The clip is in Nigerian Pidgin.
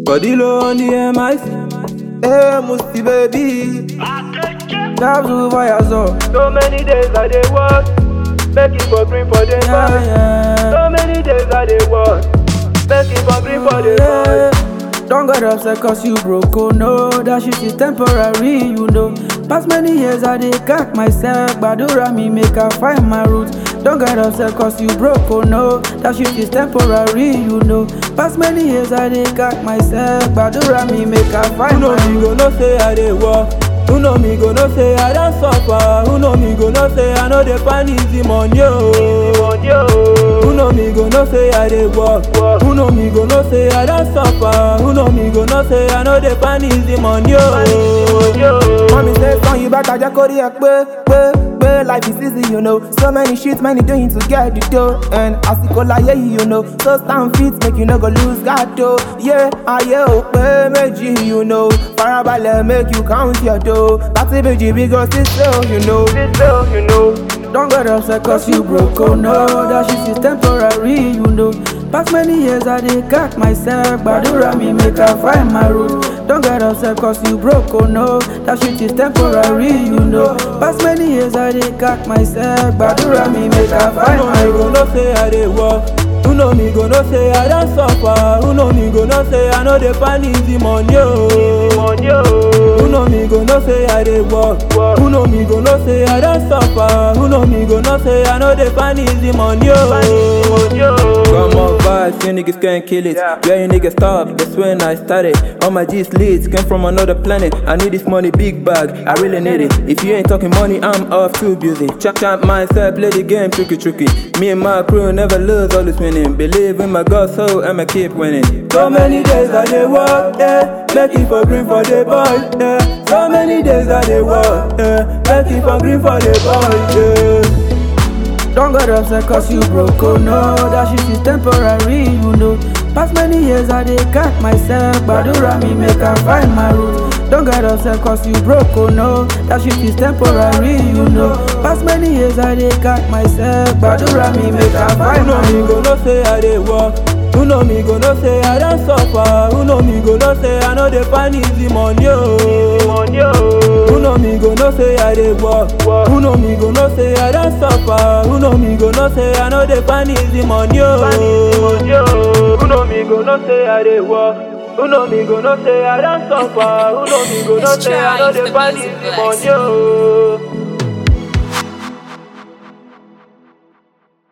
Body low on the MIC. Hey, Musti baby. Dabs over your zone. So many days I dey work, make it for green for the Yeah, boy. yeah. So many days I dey work, make it for green for the boy. Yeah. Don't get upset cause you broke, oh no That shit is temporary, you know Past many years I dey cack myself Badura me make I find my root Don't get upset cause you broke, oh no That shit is temporary, you know Past many years I dey cack myself Badura me make I Who find know my me root go know say I dey work? Who know me go know say I don suffer? Who know me go know say I no dey find easy money oh? Who know me go know say I dey work? Who know me go know say I don suffer? Who know me go know say I no dey find easy money oh? Mommy say son you better just kórè ẹ pé pé pé life is easy you know so many shit many doing to get the dough and àsìkò láyé yìí you know so stand fit make you no go lose guard o yeah ayé ò pé méjì you know farabalẹ̀ make you count your dough láti méjì bí go sí sale you know. Still, you know. Don't get upset cause you broke, oh no That shit is temporary, you know Past many years I dey cack myself Badura me make I find my root Don't get upset cause you broke, oh no That shit is temporary, you know Past many years I dey cack myself Badura me make I Who find know my me go root know say I dey work? Who know me go know say I don suffer? Who know me go know say I no dey find easy money oh? Who know me go know say I dey work? Who know me go know say I don suffer? Who know me go know say I no dey find easy money oh? Got more vibes, you niggas can't kill it. Yeah, you niggas stop, that's when I started. All my G's leads came from another planet. I need this money, big bag, I really need it. If you ain't talking money, I'm off too busy. Chop chop myself, play the game tricky tricky. Me and my crew never lose, always winning. Believe in my God, so I'ma keep winning. So many days I dey work, yeah, make it for green for the boy, yeah. So many days I dey work, yeah, make it for green for the boy, yeah. Don't get upset cause you broke, oh no That shit is temporary, you know Past many years I dey cack myself Badura me make I find my root Don't get upset cause you broke, oh no That shit is temporary, you know Past many years I dey cack myself Badura me make I Who find know my me root go know say I dey work? Who know me go know say I don suffer? Who know me go know say I no dey find easy money oh? Who know me go know say I dey work? Who know me go know say I don suffer? Who know me go know say I no dey find easy money oh? Who know me go know say I dey work? Who know me go know say I don suffer? Who know me go know Let's say I try no the dey find music easy blast. money oh?